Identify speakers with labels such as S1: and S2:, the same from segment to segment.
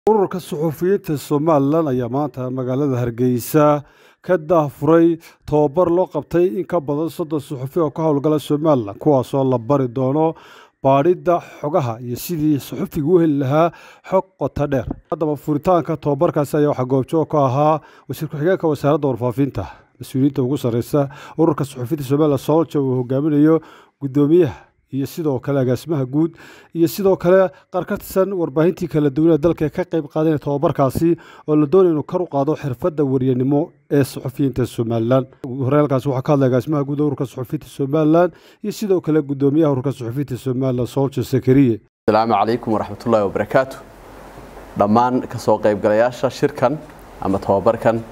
S1: ururka suxufiyiinta somalilan ayaa maanta magaalada hargeysa ka daafuray tababar loo qabtay in ka badan soddon suxufi oo ka howlgala somalilan kuwaasoo la bari doono baadhidda xogaha iyo sidii suxufigu u heli lahaa xog qota dheer haddaba furitaanka tababarkaasi ayaa waxaa goobjoog ka ahaa wasiir ku-xigeenka wasaaradda warfaafinta mas-uuliyiinta ugu sarreysa ururka suxufiyiinta somalilan soolja uu hogaaminayo guddoomiyaha iyo sidoo kale agaasimaha guud iyo sidoo kale qaar ka tirsan warbaahintii kala duwanee dalka ka qayb qaadanaya tababarkaasi oo la doonaya inuu kar u qaado xirfadda waryanimo ee suxufiyiinta somalilan horeelkaasi waxaa ka hadlay agaasimaha guud ururka suxufiyiinta somalilan iyo sidoo kale guddoomiyaha ururka suxufiyiinta somalilan soolja sakariye
S2: asalaamu calaykum waraxmatullaahi wabarakaatu dhammaan kasoo qaybgalayaasha shirkan ama tababarkan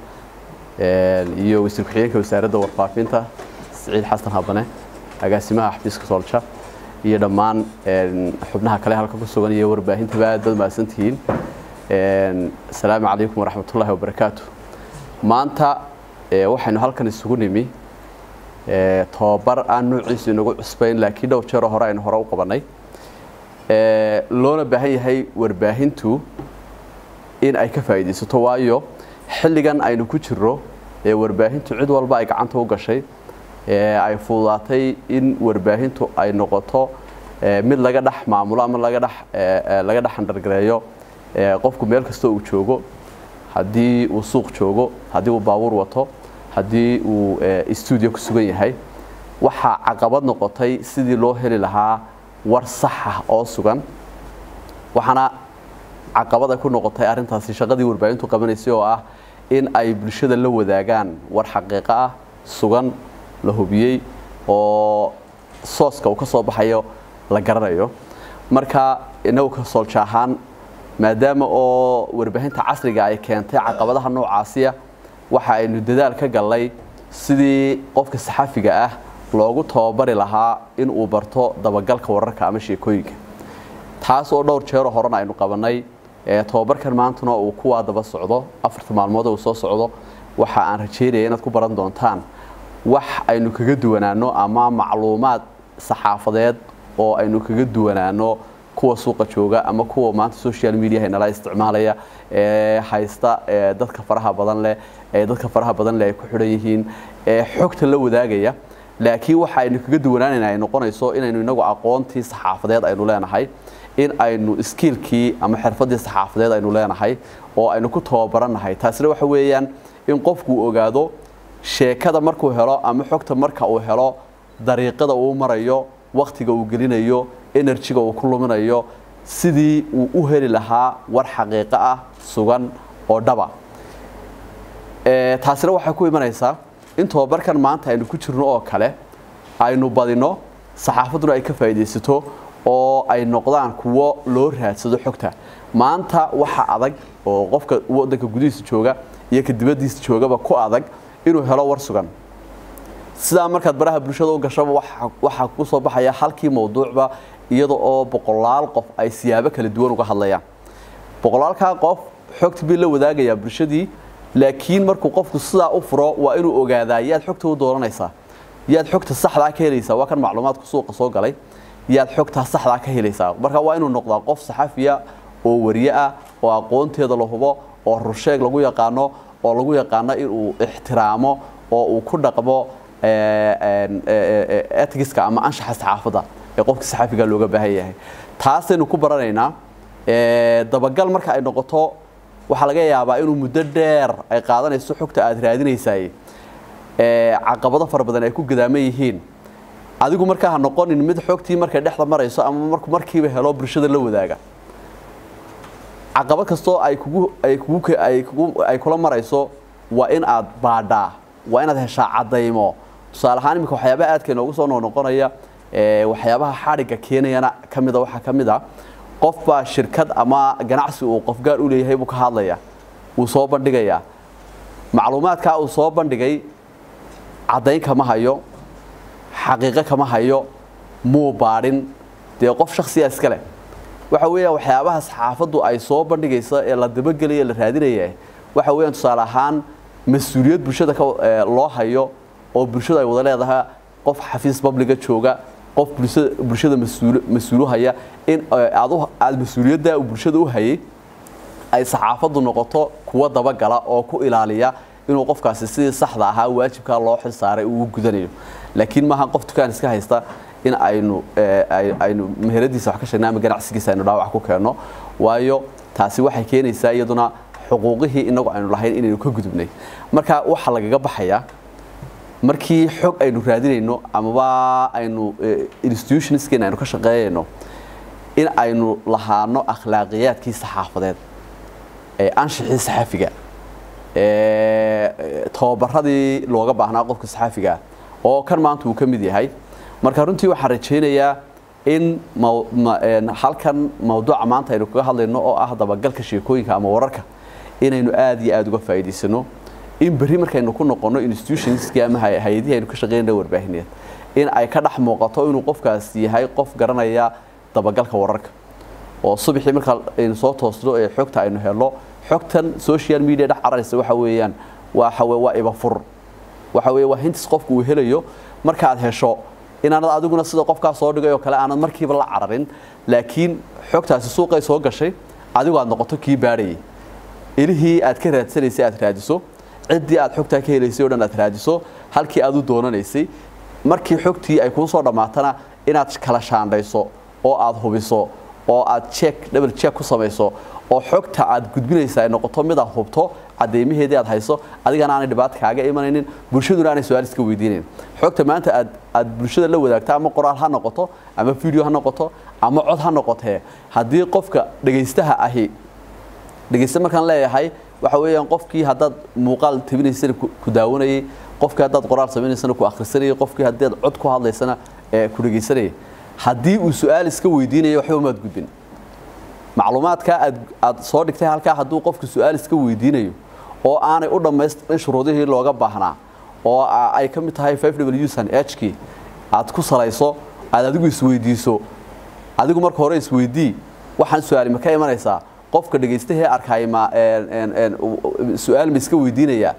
S2: iyo wasiir ku-xigeenka wasaaradda warfaafinta siciid xasan habane agaasimaha xafiiska soolja iyo dhammaan xubnaha kale halka ku sugan iyo warbaahintaba aad baad mahadsantihiin asalaamu calaykum waraxmatullaahi wabarakaatu maanta waxaynu halkan isugu nimi tababar aan noociisu inagu cusbayn laakiin dhowr jeeroo hore aynu hore u qabannay loona baahan yahay warbaahintu in ay ka faa'iidaysato waayo xilligan aynu ku jirro ee warbaahintu cid walba ay gacanta u gashay ay fududaatay in warbaahintu ay noqoto mid laga dhex maamulo ama laga dhex laga dhex handhargareeyo qofku meel kastoo uu joogo haddii uu suuq joogo haddii uu baabuur wato haddii uu stuudio ku sugan yahay waxaa caqabad noqotay sidii loo heli lahaa war saxa oo sugan waxaana caqabad ay ku noqotay arrintaasi shaqadii warbaahintu qabanaysay oo ah in ay bulshada la wadaagaan war xaqiiqo ah sugan la hubiyey oo sooska uu ka soo baxayo la garanayo marka inagu ka soolja ahaan maadaama oo warbaahinta casriga ay keentay caqabadaha noocaasiya waxa aynu dadaal ka gallay sidii qofka saxafiga ah loogu tababari lahaa in uu barto dabagalka wararka ama sheekooyinka taas oo dhowr jeeroo horena aynu qabannay tababarkan maantuna uu kuwaa daba socdo afarta maalmood uu soo socdo waxa aan rajeynaya inaad ku baran doontaan wax aynu kaga duwanaano ama macluumaad saxaafadeed oo aynu kaga duwanaano kuwa suuqa jooga ama kuwa maanta social mediaha nala isticmaalaya ee haysta dadka faraha badan leh ee dadka faraha badan leh ay ku xidhan yihiin ee xogta la wadaagaya laakiin waxa aynu kaga duwanaanayna ay noqonayso inaynu inagu aqoontii saxaafadeed aynu leenahay in aynu iskiilkii ama xirfadii saxaafadeed aynu leenahay oo aynu ku tababarannahay taasina waxa weeyaan in qofku ogaado sheekada markuu helo ama xogta marka uu helo dariiqada uu marayo wakhtiga uu gelinayo enerjiga uu ku luminayo sidii uu u heli lahaa war xaqiiqo ah sugan oo dhaba taasina waxay ku imanaysaa in tababarkan maanta aynu ku jirno oo kale aynu badino saxaafadduna ay ka faa'iidaysato oo ay noqdaan kuwo loo raadsado xogta maanta waxa adag oo qofka waddanka gudihiisa jooga iyo ka dibaddiisa joogaba ku adag inuu helo war sugan sidaa markaad baraha bulshada u gashaba waxaa ku soo baxaya halkii mawduucba iyada oo boqolaal qof ay siyaabo kala duwan uga hadlayaan boqolaalkaa qof xogta bii la wadaagayaa bulshadii laakiin markuu qofku sidaa u furo waa inuu ogaadaa yaad xogta u dooranaysaa yaad xogta saxdaa ka helaysaa waa kan macluumaadku suuqa soo galay yaad xogtaa saxdaa ka helaysaa marka waa inuu noqdaa qof saxafiya oo wariye ah oo aqoonteeda la hubo oo rusheeg lagu yaqaano oo lagu yaqaano inuu ixtiraamo oo uu ku dhaqmo etigiska ama anshaxa saxaafadda ee qofka saxaafiga looga baahan yahay taasaynu ku baranaynaa dabagal marka ay noqoto waxaa laga yaabaa inuu muddo dheer ay qaadanayso xogta aad raadinaysaay caqabado fara badan ay ku gadaaman yihiin adigu markaa ha noqonin mid xogtii markay dhexda marayso ama markiiba helo bulshada la wadaaga caqabad kastoo ay kugu ay kugu ay kugu ay kula marayso waa in aad baadhaa waa inaad heshaa caddaymo tusaale ahaan iminka waxyaabaha aadka inoogu soo noqnoqonaya waxyaabaha xadhigga keenayana ka mida waxaa ka mid a qof baa shirkad ama ganacsi uu qof gaar u leeyahay buu ka hadlaya uu soo bandhigayaa macluumaadkaa uu soo bandhigay caddayn kama hayo xaqiiqo kama hayo muu baadhin dee qof shaksiya iska leh waxa weeyaan waxyaabaha saxaafaddu ay soo bandhigaysa ee la dabagelaya la raadinaya waxa weeyaan tusaale ahaan mas-uuliyad bulshada loo hayo oo bulshadu ay wada leedahay qof xafiis babliga jooga qof bulshada mas-uulu haya in aad mas-uuliyadda bulshada u hayay ay saxaafaddu noqoto kuwa dabagala oo ku ilaaliya inuu qofkaasi sidii saxda ahaa waajibkaa loo xil saaray uu gudanayo laakiin maaha qof dukaan iska haysta in aynu aynu meheradiisa wax ka sheegna ama ganacsigiisa aynu dhaawac ku keenno waayo taasi waxay keenaysaa iyaduna xuquuqihii inagu aynu lahayn inaynu ka gudubnay marka waxaa lagaga baxayaa markii xog aynu raadinayno amaba aynu institutionskeena aynu ka shaqeeyayno in aynu lahaano akhlaaqiyaadkii saxaafadeed ee anshixii saxafiga tababaradii looga baahnaa qofka saxafiga oo kan maanta uu ka mid yahay marka runtii waxaan rajaynayaa in halkan mawduuca maanta aynu kaga hadlayno oo ah dabagalka sheekooyinka ama wararka inaynu aad iyo aada uga faa'iidaysano in berri markaynu ku noqonno institutionskii ama hay-adihii aynu ka shaqeynayna warbaahineed in ay ka dhex muuqato inuu qofkaas yahay qof garanaya dabagalka wararka oo subaxii marka aynu soo toosno ee xogta aynu helno xogtan social media dhex cararaysa waxa weeyaan waxa weye waa ibafur waxa weye waa hintis qofku uu helayo markaad hesho inaanad adiguna sida qofkaa soo dhigay oo kale aanad markiiba la cararin laakiin xogtaasi suuqay soo gashay adigu aad noqoto kii baadhayay ilihii aad ka raadsanaysay aad raadiso ciddii aad xogtaa ka helaysay o dhan aad raadiso halkii aad u doonanaysay markii xogtii ay kuu soo dhammaatana inaad kala shaandhayso oo aad hubiso oo aad check double check ku samayso oo xogta aad gudbinaysa ay noqoto mid aad hubto cadeymaheedii aad hayso adigana aanay dhibaata kaaga imanaynin bulshaduna aanay su-aal iska weydiinayn xogta maanta aad aad bulshada la wadaagto ama qoraal ha noqoto ama video ha noqoto ama cod ha noqotee haddii qofka dhegaystaha ahi dhegaysta markaan leeyahay waxa weeyaan qofkii haddaad muuqaal tabinaysana ku daawanayay qofkii haddaad qoraal samaynaysana ku akhrisanayay qofkii haddaad cod ku hadlaysana ee ku dhegaysanayay haddii uu su-aal iska weydiinayo waxba maad gudbin macluumaadka aad aad soo dhigtay halkaa hadduu qofku su-aal iska weydiinayo oo aanay u dhammaystirin shuruudihii looga baahnaa oo ay ka mid tahay five w san hkii aad ku salayso aad adigu isweydiiso adigu marka hore isweydii waxaan su-aali ma ka imanaysaa qofka dhegaystahee arkay ma su-aal ma iska weydiinaya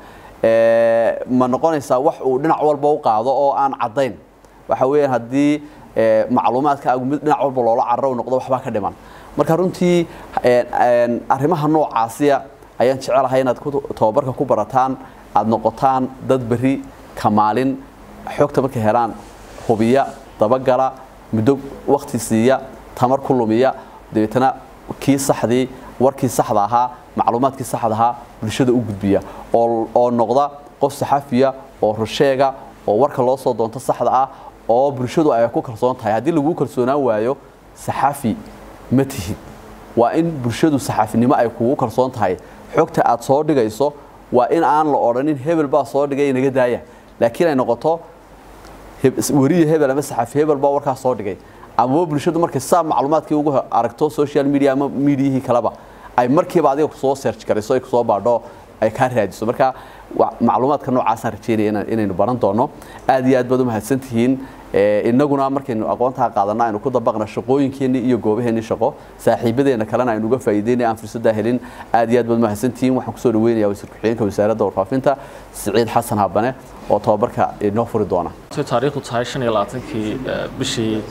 S2: ma noqonaysaa wax uu dhinac walba u qaado oo aan caddayn waxa weeyaan haddii macluumaadkaagu mid dhinac walba loola cararo u noqdo waxbaa ka dhiman marka runtii arrimaha noocaasiya ayaan jecelahay inaad tababarka ku barataan aad noqotaan dad berri kamaalin xogta markay helaan hubiya dabagala muddo wakti siiya tamar ku lumiya dabeetana kii saxdii warkii saxda ahaa macluumaadkii saxda ahaa bulshada u gudbiya oo noqda qof saxafiya oo rusheega oo warka loo soo doonto saxda ah oo bulshadu ay ku kalsoon tahay haddii laguu kalsoonaan waayo saxafi ma tihid waa in bulshadu saxaafinimo ay kugu kalsoon tahay xogta aad soo dhigayso waa in aan la odhanin hebel baa soo dhigay inaga daaya laakiin ay noqoto weriye hebel ama saxafi hebel baa warkaa soo dhigay amaba bulshadu markay saa macluumaadkii ugu aragto social media ama miidiyihii kaleba ay markiiba adiga kusoo search garayso ay kusoo baadho ay kaa raadiso marka macluumaadka noocaasaan rajeynaya inaynu baran doono aad iyo aad baad u mahadsantihiin inaguna markaynu aqoontaa qaadana aynu ku dabaqna shaqooyinkeenii iyo goobaheennii shaqo saaxiibadeena kalena aynu uga faa'iideynay aan fursaddaa helin aad iyo aad baad mahadsantihiin waxaan kusoo dhaweynayaa wasiir ku-xigeenka wasaaradda warfaafinta siciid xasan habane oo tababarka inoo furi doona
S3: taariikhdu tahay shan iyo labaatankii bishii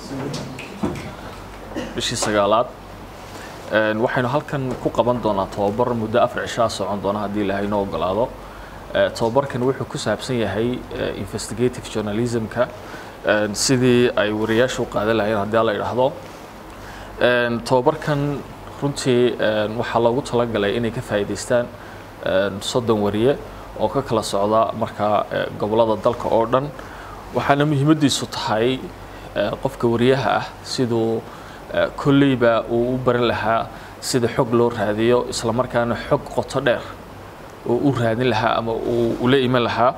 S3: bishii sagaalaad waxaynu halkan ku qaban doonaa tababar muddo afar cishaa socon doona haddii ilaahay noo ogolaado tababarkan wuxuu ku saabsan yahay investigative journalismka sidii ay wariyaashu u qaadan lahayeen haddii la idhaahdo tababarkan runtii waxaa loogu talagalay inay ka faa'iidaystaan soddon wariye oo ka kala socda markaa gobollada dalka oo dhan waxaana muhiimaddiisu tahay qofka wariyaha ah siduu kolleyba uu u baran lahaa sida xog loo raadiyo islamarkaana xog qoto dheer oo u raadin lahaa ama uu ula iman lahaa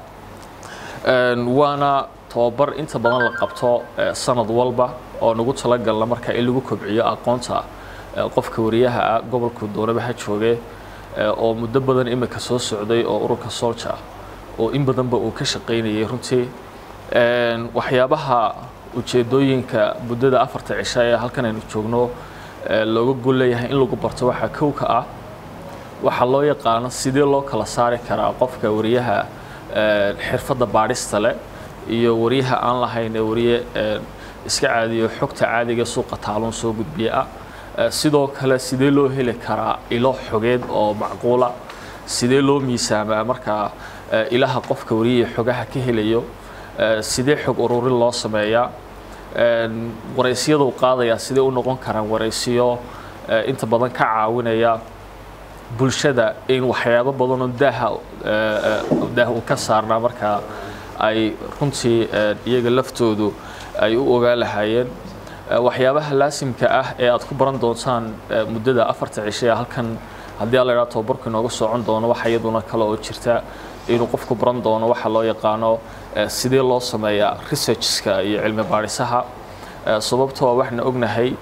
S3: waana tababar inta badan la qabto sanad walba oo nagu talagalna marka in lagu kobciyo aqoonta qofka wariyaha ah gobolku doonaba ha jooge oo muddo badan imika soo socday oo ururka solja oo in badanba uu ka shaqaynayay runtii waxyaabaha ujeedooyinka muddada afarta cisha ee halkan aynu joogno looga gol leeyahay in lagu barto waxaa kow ka ah waxaa loo yaqaano sidee loo kala saari karaa qofka wariyaha xirfadda baadhista leh iyo wariyaha aan lahayn ee wariye iska caadiyo xogta caadiga suuqa taaluun soo gudbiya ah sidoo kale sidee loo heli karaa ilo xogeed oo macquula sidee loo miisaamaa markaa ilaha qofka wariyaha xogaha ka helayo sidee xog ururin loo sameeyaa waraysiyadu qaadayaa sidee u noqon karaan waraysiyo inta badan ka caawinaya bulshada in waxyaabo badanoo daaha daah u ka saarnaa markaa ay runtii iyaga laftoodu ay u ogaan lahaayeen waxyaabaha laasimka ah ee aad ku baran doontaan muddada afarta cishe ee halkan haddii alla idhaha tobabarku inooga socon doono waxa iyaduna kale oo jirta inuu qofku baran doono waxa loo yaqaano sidee loo sameeyaa researchska iyo cilmi baadhisaha sababtoo waxna ognahay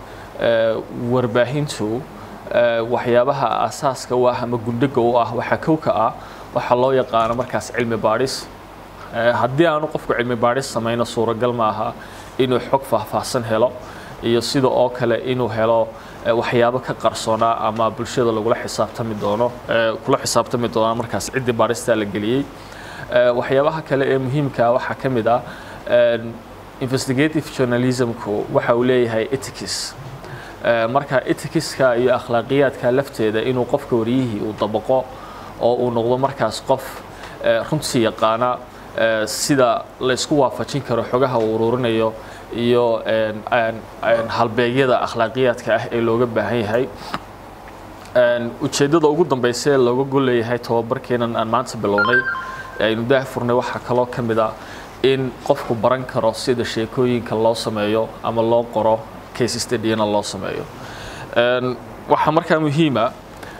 S3: warbaahintu waxyaabaha asaaska u ah ama gundhiga u ah waxaa kowka ah waxaa loo yaqaano markaas cilmi baadhis haddii aanu qofku cilmi baadhis samayno suuragal ma aha inuu xog faahfaahsan helo iyo sida oo kale inuu helo waxyaabo ka qarsoonaa ama bulshada lagula xisaabtami doono kula xisaabtami doona markaas ciddii baadhistaa la geliyey waxyaabaha kale ee muhiimka waxaa ka mid ah investigative journalismku waxa uu leeyahay etics marka etikiska iyo akhlaaqiyaadka lafteeda inuu qofka wariyihii uu dabaqo oo uu noqdo markaas qof runtii yaqaana sida la isku waafajin karo xogaha uu ururinayo iyo halbeegyada akhlaaqiyaadka ah ee looga baahan yahay ujeeddada ugu dambeysa ee looga golleeyahay tobabarkeenan aan maanta bilownay aynu daah furnay waxaa kaloo ka mid ah in qofku baran karo sida sheekooyinka loo sameeyo ama loo qoro case studyna loo sameeyo waxaa markaa muhiima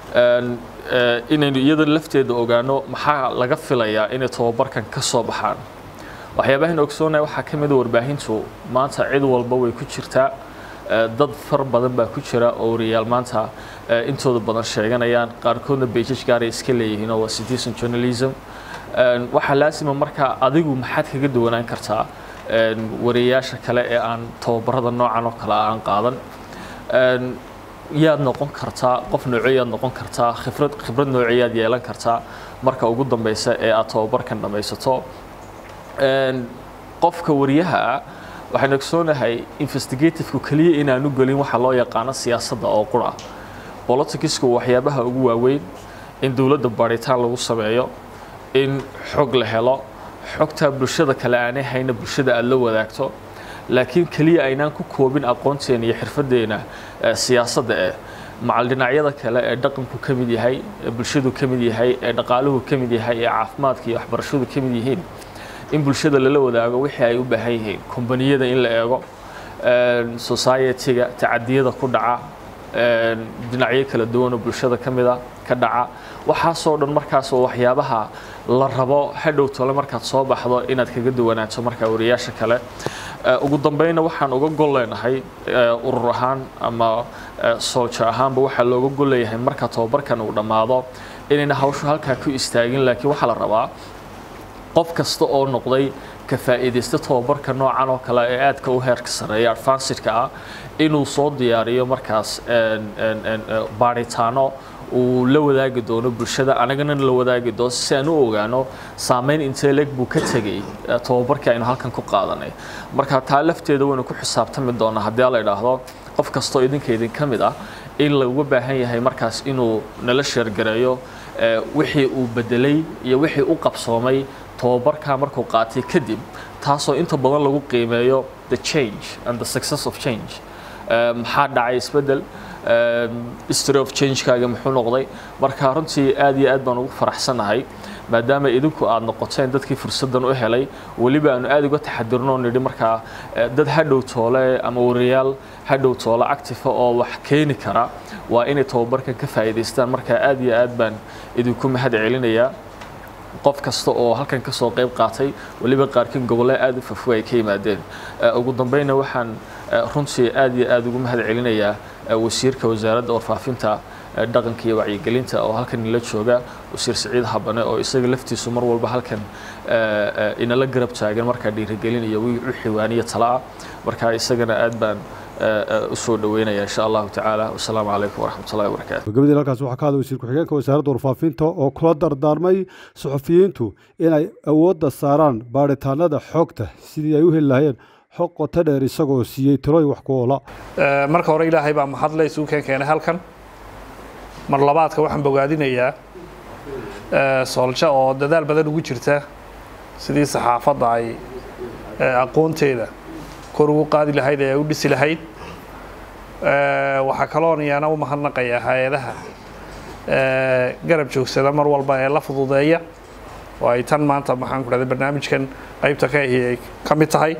S3: inaynu iyada lafteeda ogaano maxaa laga filayaa inay tobabarkan ka soo baxaan waxyaabahan ogsoonahay waxaa ka mid a warbaahintu maanta cid walba way ku jirtaa dad far badan baa ku jira oo wariyaal maanta intooda badan sheeganayaan qaarkoodna beijaj gaaray iska leeyihiin oo waa citizen journalism waxaa laasima markaa adigu maxaad kaga duwanaan kartaa wariyayaasha kale ee aan tababarada noocan oo kale aan qaadan yaad noqon kartaa qof nooceyaad noqon kartaa khibrad khibrad nooceyaad yeelan kartaa marka ugu dambeysa ee aad tababarkan dhammaysato qofka wariyaha ah waxaan ogsoonahay investigativku keliya inaanu gelin waxa loo yaqaano siyaasadda oo qura politicsku waxyaabaha ugu waaweyn in dowladda baaritaan lagu sameeyo in xog la helo xogtaa bulshada kale aanay hayna bulshada aada la wadaagto laakiin keliya aynaan ku koobin aqoonteena iyo xirfadeena siyaasadda eh macal dhinacyada kale ee dhaqanku ka mid yahay ee bulshadu ka mid yahay ee dhaqaaluhu ka mid yahay ee caafimaadka iyo waxbarashadu ka mid yihiin in bulshada lala wadaago wixii ay u baahan yihiin kombaniyada in la eego society-ga tacadiyada ku dhaca dhinacyo kala duwan oo bulshada ka mida ka dhaca waxaasoo dhan markaas oo waxyaabaha la rabo hadhow tole markaad soo baxdo inaad kaga duwanaato markaa wariyaasha kale ugu dambeynna waxaan uga gol leenahay urur ahaan ama sooljo ahaanba waxaa looga gol leeyahay marka tobabarkan uu dhammaado inayna hawshu halkaa ku istaagin laakiin waxaa la rabaa qof kasta oo noqday ka faa'iidaysta tobabarka noocan oo kale ee aadka u heerka sareeya advancidka ah inuu soo diyaariyo markaas baaritaano uu la wadaagi doono bulshada anagana la wadaagi doono si aan u ogaano saameyn intee leeg buu ka tegay tobabarkii aynu halkan ku qaadanay marka taa lafteeda waynu ku xisaabtami doonaa haddii la idhaahdo qof kastoo idinka idin ka mid ah in laga baahan yahay markaas inuu nala sheergareeyo wixii uu bedelay iyo wixii u qabsoomay tobabarkaa markuu qaatay kadib taasoo inta badan lagu qiimeeyo the change and the success of change maxaa dhacay isbedel history of changekaaga muxuu noqday marka runtii aad iyo aad baan ugu faraxsanahay maadaama idinku aad noqoteen dadkii fursaddan u helay weliba aanu aad uga taxadirno nidhi markaa dad hadhow toole ama wariyaal hadhow toole actifa oo wax keeni kara waa inay tobabarkan ka faa'iidaystaan marka aad iyo aad baan idinku mahad celinayaa qof kasta oo halkan ka soo qayb qaatay weliba qaarkiin gobolle aad u fafwe ay ka yimaadeen ugu dambeynna waxaan runtii aad iyo aad ugu mahad celinayaa wasiirka wasaaradda warfaafinta dhaqanka iyo wacyigelinta oo halkan inala jooga wasiir siciid habane oo isaga laftiisu mar walba halkan inala garab taagan markaa dhiirigelin iyo wixii waaniya tala ah marka isagana aad baan usoo dhaweynaya insha allahu tacaala wasalaamu calaykum waraxmat ullahi wabarakaatu
S1: gabadii halkaas waxaa ka hadlay wasiir ku-xigeenka wasaaradda warfaafinta oo kula dardaarmay suxufiyiintu inay awoodda saaraan baaritaanada xogta sidii ay u heli lahayeen xog qoto dheer isagoo siiyey tirooyin wax ku oola
S4: marka hore ilaahay baa mahadle isugu keen keenay halkan mar labaadka waxaan bogaadinayaa soolja oo dadaal badan ugu jirta sidii saxaafadda ay aqoonteeda kor ugu qaadi lahayd ee ay u dhisi lahayd waxaa kaloon iyana u mahadnaqayaa hay-adaha garab joogsada mar walba ee la fududeeya oo ay tan maanta maxaan ku dhahday barnaamijkan qaybta ka ahi ay ka mid tahay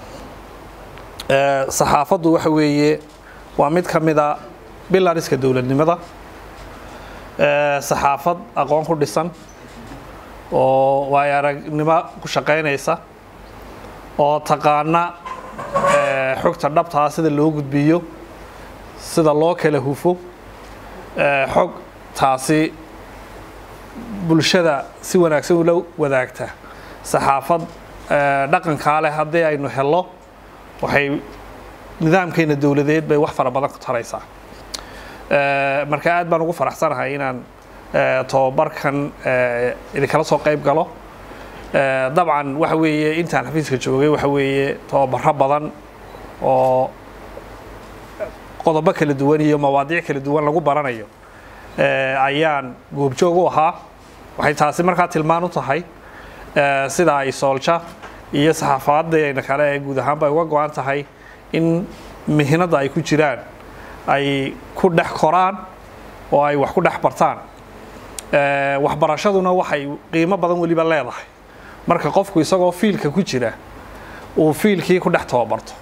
S4: saxaafaddu waxa weeye waa mid ka mida bilariska dowladnimada saxaafad aqoon ku dhisan oo waay aragnimo ku shaqaynaysa oo taqaana xogta dhabtaa sida loo gudbiyo sida loo kala hufo xog taasi bulshada si wanaagsan ula wadaagta saxaafad dhaqankaa leh haddii aynu helo waxay nidaamkeena dowladeed bay wax fara badan ku taraysaa marka aad baan ugu faraxsanahay inaan tobabarkan idinkala soo qayb galo dabcan waxa weeye intaan xafiiska joogay waxa weeye tobabaro badan oo qodobo kala duwan iyo mawaadiic kala duwan lagu baranayo ayaan goobjoog u ahaa waxay taasi markaa tilmaan u tahay sida ay soolja iyo saxaafadeena kale ee guud ahaanba ay uga go-an tahay in mihnada ay ku jiraan ay ku dhex koraan oo ay wax ku dhex bartaan waxbarashaduna waxay qiimo badan weliba leedahay marka qofku isagoo fiilka ku jira uu fiilkii ku dhex tababarto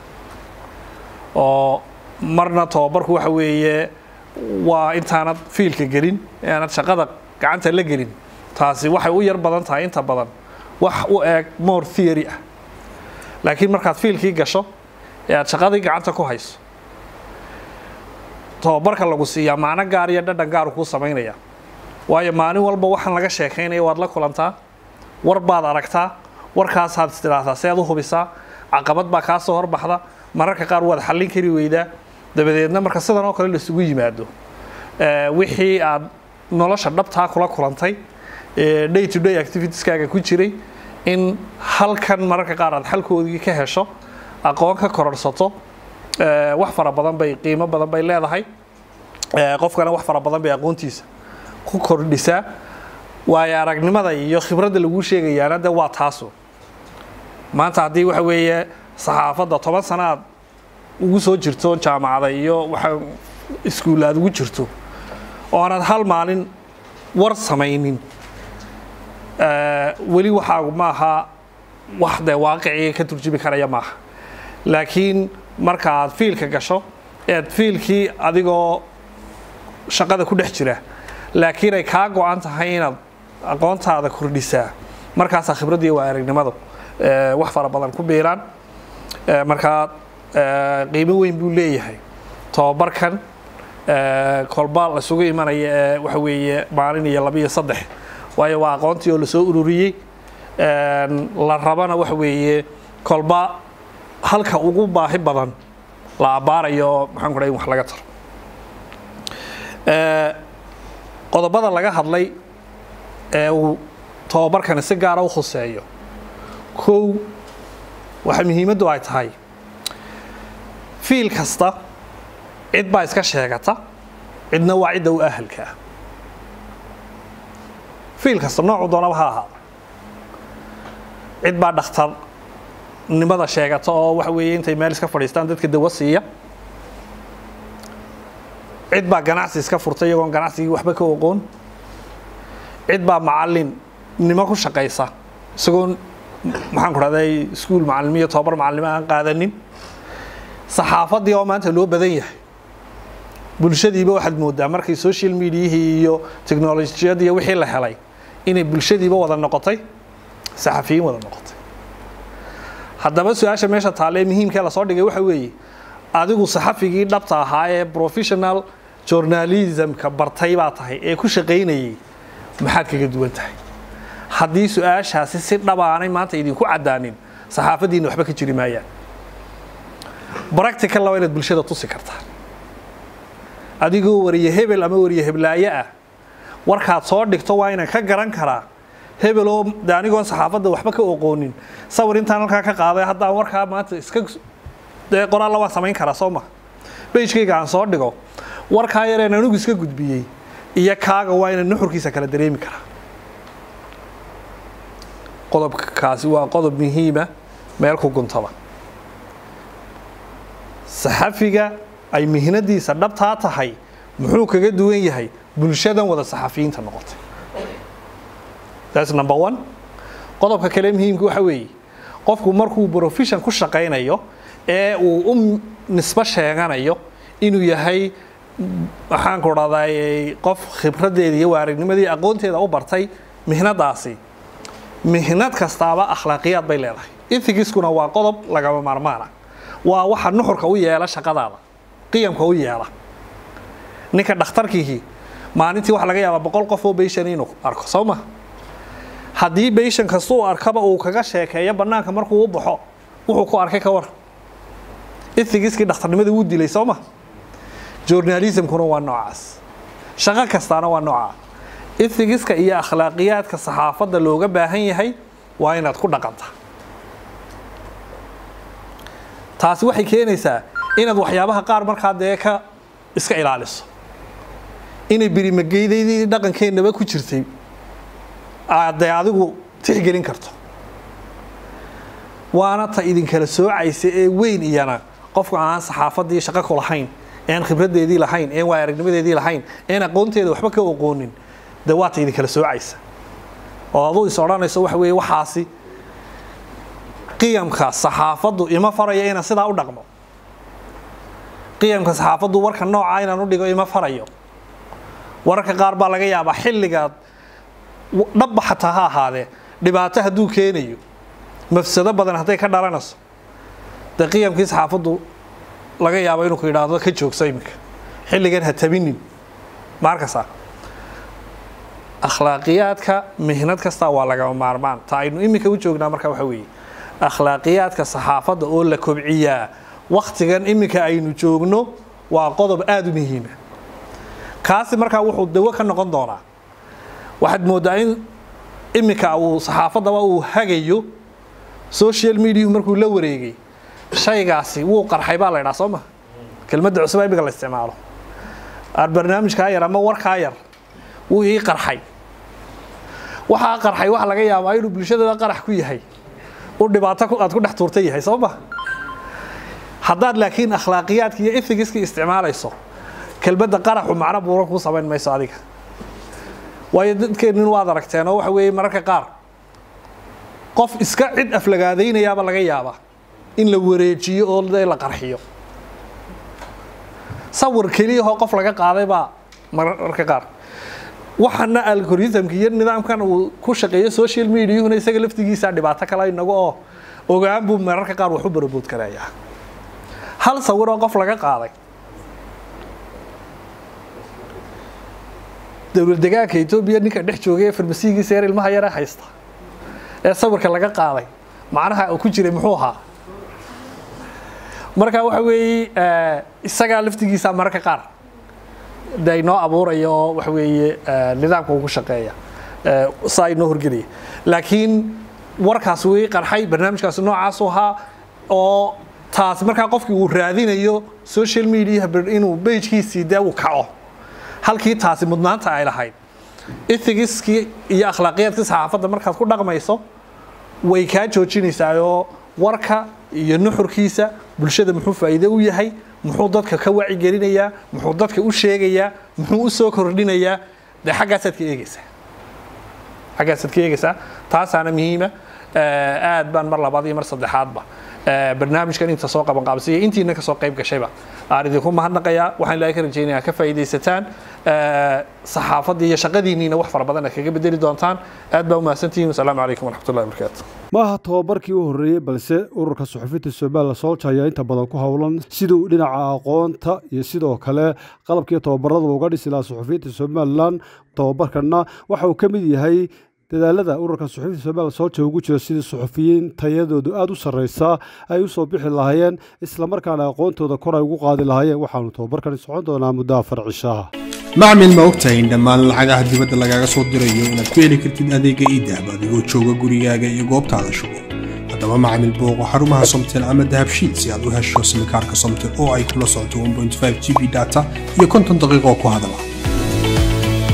S4: oo marna tababarku waxa weeye waa intaanad fiilka gelin aanad shaqada gacanta la gelin taasi waxay u yar badan tahay inta badan wax u eeg more theory ah laakiin markaad fiilkii gasho ee aad shaqadii gacanta ku hayso tababarka lagu siiyaa macno gaar iyo dhadhan gaaru kuu samaynaya waayo maalin walba waxaan laga sheekaynaya waad la kulantaa war baad aragtaa warkaasaad istidhaahdaa si aad u hubisaa caqabad baa kaa soo horbaxda mararka qaar waad xallin kari weydaa dabadeedna marka sidan oo kale laisugu yimaado wixii aad nolosha dhabtaa kula kulantay day to day activitieskaaga ku jiray in halkan mararka qaar aad xalkoodii ka hesho aqoon ka kororsato wax fara badan bay qiimo badan bay leedahay qofkana wax fara badan bay aqoontiisa ku kordhisaa waayo aragnimada iyo khibradda laguu sheegayaana de waa taaso maanta haddii waxa weeye saxaafadda toban sano aad ugu soo jirto jaamacada iyo waxa iskuul aad ugu jirto oo aanad hal maalin war samaynin weli waxaagu maaha wax dee waaqicii ka turjumi karaya maaha laakiin marka aad fiilka gasho ead fiilkii adigoo shaqada ku dhex jira laakiin ay kaa go-an tahay inaad aqoontaada kordhisaa markaasaa khibraddiiyo waa aragnimadu wax fara badan ku biiraan markaa qiimo weyn buu leeyahay tobabarkan kolba laisugu imanaya ee waxa weeye maalin iyo laba iyo saddex waayo waa aqoontii oo lasoo ururiyey la rabana waxa weeye kolba halka ugu baahi badan la abbaarayo maxaan ku dhahay in wax laga taro qodobada laga hadlay ee uu tobabarkani si gaara u khuseeyo kow waxa muhiimaddu ay tahay fiil kasta cid baa iska sheegata cidna waa cidda u ahalka ah fiil kasta noocu doonaba ha ahaada cid baa dhakhtarnimada sheegata oo waxa weeye intay meel iska fadhiistaan dadka dawo siiya cid baa ganacsi iska furtay iyagoon ganacsigii waxba ka oqoon cid baa macallinnimo ku shaqaysa isagoon maxaan ku dhahday iskuul macallimiyo tobabar macallimo aan qaadanin saxaafaddii oo maanta loo badan yahay bulshadiiba waxaad moodaa markay social mediahii iyo technolojiyadii wixii la helay inay bulshadiiba wada noqotay saxafiyiin wada noqotay haddaba su-aasha meesha taale ee muhiimkee lasoo dhigay waxa weeye adigu saxafigii dhabta ahaa ee professional journalismka bartay baa tahay ee ku shaqaynayay maxaad kaga duwan tahay haddii su-aashaasi si dhabaanay maanta idinku caddaanin saxaafaddiina waxba ka jiri maayaan bractical waa inaad bulshada tusi kartaa adigoo wariye hebel ama wariye heblaaye ah warkaad soo dhigto waa inaan ka garan karaa hebel oo de anigoon saxaafadda waxba ka oqoonin sawir intaan halkaa ka qaaday haddaan warkaa maanta iska dee qoraalla waan samayn karaa soo ma bejkayga aan soo dhigo warkaa yareen anigu iska gudbiyey iyo kaaga waa ina nuxurkiisa kala dareemi karaa qodobkaasi waa qodob muhiima meel ku guntaba saxafiga ay mihnadiisa dhabtaa tahay muxuu kaga duwan yahay bulshadan wada saxafiyiinta noqotay that's number one qodobka kale muhiimka waxa weeye qofku markuu profession ku shaqaynayo ee uu u nisbo sheeganayo inuu yahay waxaan ku dhahday qof khibradeeda iyo waaragnimada iyo aqoonteeda u bartay mihnadaasi mihnad kastaaba akhlaaqiyaad bay leedahay ethigiskuna waa qodob lagama maarmaana waa waxa nuxurka u yeela shaqadaada qiyamka u yeela ninka dhakhtarkiihi maalintii waxa laga yaabaa boqol qof oo beyshan inuu arko soo ma haddii beyshan kasta uu arkaba uu kaga sheekeeyo bannaanka markuu u baxo wuxuu ku arkay ka war ethigiskii dhakhtarnimada wuu dilay soo ma journalismkuna waa noocaas shaqo kastaana waa noocaa ethigiska iyo akhlaaqiyaadka saxaafadda looga baahan yahay waa inaad ku dhaqanta taasi waxay keenaysaa inaad waxyaabaha qaar markaa dee ka iska ilaaliso inay birimageydaydii dhaqankeennaba ku jirtay aad dee adigu tixgelin karto waana ta idinkala soocaysa ee weyn iyana qofka aan saxaafaddii shaqo ku lahayn een khibradeedii lahayn een waa aragnimadeedii lahayn een aqoonteeda waxba ka oqoonin dee waa ta idinkala soocaysa oo aduu is odhanayso waxa weeye waxaasi qiyamka saxaafaddu ima faraya inaan sidaa u dhaqmo qiyamka saxaafaddu warka noocaa inaan u dhigo ima farayo wararka qaar baa laga yaabaa xilligaad dhabba xataa ha ahaadee dhibaato hadduu keenayo mafsado badan hadday ka dhalanayso dee qiyamkii saxaafaddu laga yaabo inuu ku yidhaahdo ka joogso iminka xilligan ha tabinin ma arkaysaa akhlaaqiyaadka mihnad kasta waa lagama maarmaan ta aynu iminka u joognaa marka waxa weeye akhlaaqiyaadka saxaafadda oo la kobciyaa waktigan iminka aynu joogno waa qodob aada u muhiima kaasi markaa wuxuu dawo ka noqon doonaa waxaad mooddaa in iminka uu saxaafaddaba uu hagayo social mediahu markuu la wareegay shaygaasi wuu qarxay baa la ydhaa soo ma kelmadda cusubaa imika la isticmaalo barnaamijkaa yar ama warkaa yar wuu ii qarxay waxaa qarxay waxa laga yaabaa inuu bulshadada qarax ku yahay u dhibaato aad ku dhex tuurta yahay soo ma haddaad laakiin akhlaaqiyaadka iyo ethigiska isticmaalayso kelmadda qaraxu macno buuran kuu samayn mayso adiga waayo dadkeennin waad aragteen oo waxa weeye mararka qaar qof iska cid aflagaadaynayaaba laga yaabaa in la wareejiyo oo la qarxiyo sawir keliyahoo qof laga qaaday baa mararka qaar waxana algoritmka iyo nidaamkan uu ku shaqeeyo social mediahuna isaga laftigiisa dhibaato kale inaga oo ogaan buu mararka qaar wax u barabood karayaa hal sawir oo qof laga qaaday dowlad degaanka etoobiya ninka dhex joogay ee farmasiigiisa yar ilmaha yare haysta ee sawirka laga qaaday macnaha uu ku jiray muxuu ahaa marka waxa weeye isagaa laftigiisa mararka qaar de inoo abuuraya oo waxa weeye nidaamka ugu shaqeeya saa inoo horgelaya laakiin warkaas way qarxay barnaamijkaasi noocaasu ahaa oo taas markaa qofkii uu raadinayo social media inuu bejkiisii dee uu kaco halkii taasi mudnaanta ay lahayd ethigiskii iyo akhlaaqiyaadkii saxaafadda markaad ku dhaqmayso way kaa joojinaysaa oo warka iyo nuxurkiisa bulshada muxuu faa'iide u yahay muxuu dadka ka wacigelinayaa muxuu dadka u sheegayaa muxuu u soo kordhinayaa dee xaggaasaad ka eegeysaa xaggaasaad ka eegeysaa taasaana muhiima aad baan mar labaad iyo mar saddexaadba barnaamijkan inta soo qaban qaabsiya intiina kasoo qayb gashayba aan idinku mahadnaqayaa waxaan ilaahay ka rajaynayaa ka faa'iidaysataan saxaafaddii iyo shaqadiinniina wax fara badan aad kaga bedeli doontaan aad baa umahadsantihiin wasalaamu calaykum waraxmatullahi wabarakaatu
S1: maaha tobabarkii u horreeyey balse ururka suxufinta somalilan soolja ayaa inta badan ku howlan siduu dhinaca aqoonta iyo sidoo kale qalabkii tobabarada uga dhisi lahaa suxufiyiinta somalilan tobabarkanna waxa uu ka mid yahay dadaalada ururka suxufiyiinta somalilan soolja ugu jira sidii suxufiyiin tayadoodu aada u sarreysa ay u soo bixi lahaayeen islamarkaana aqoontooda kor ay ugu qaadi lahaayeen waxaanu tobabarkani socon doonaa muddo afar cishaha
S5: macmil ma ogtahay in dhammaan lacagaha dibadda lagaaga soo dirayo inaad ku heli kartid adeega iidahab adigoo jooga gurigaaga iyo goobtaada shugo haddaba macmil booqo xarumaha somtel ama dahabshiid si aad u hesho simikaarka somtel oo ay kula socoto 1.5 g b data iyo konton daqiiqo ku hadala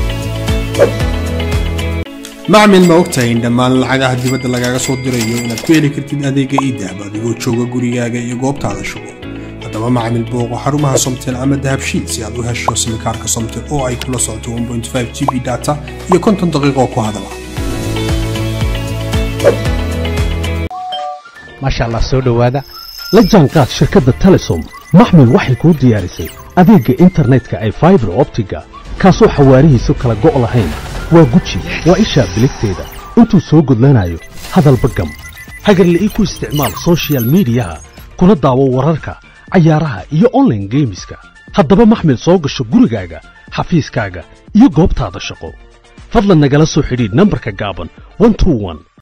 S5: macmil ma ogtahay in dhammaan lacagaha dibadda lagaaga soo dirayo inaad ku heli kartid adeega idahab adigoo jooga gurigaaga iyo goobtaada shugo haddaba macmil booqo xarumaha somtel ama dahabshiid si aad u hesho simikaarka somtel oo ay kula socoto 1.5 g b data iyo konton daqiiqo ku hadala
S6: maasha allah soo dhowaada la jaanqaad shirkadda telesom maxmil waxay kuu diyaarisay adeegga internetka ay faibar optiga kaasoo xawaarihiisu kala go' lahayn waa guji waa ishaa biligteeda intuu soo gudlanayo hadalba gam hagarle ii ku isticmaal sochial midiyaha kuna daawo wararka cayaaraha iyo onlaine geemiska haddaba maxmil soo gasho gurigaaga xafiiskaaga iyo goobtaada shaqo fadlan nagala soo xidhiidh nambarka gaaban